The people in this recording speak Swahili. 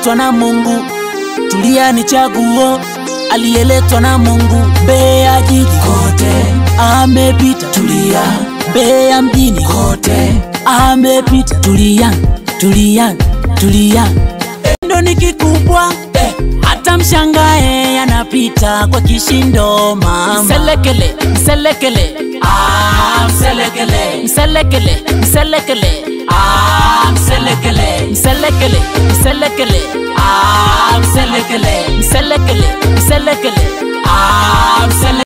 aliyeletwa na Mungu. Tulia ni chaguo, aliyeletwa na Mungu. Mbeya jiji kote amepita, tulia. Mbeya mjini kote amepita, tulia, tulia, tulia. Ndo ni kikubwa eh, hata mshangae anapita kwa kishindo mama. Mselekele, mselekele, ah, mselekele, mselekele, mselekele, ah, mselekele, mselekele, mselekele, ah, mselekele, mselekele, mselekele, ah, mselekele.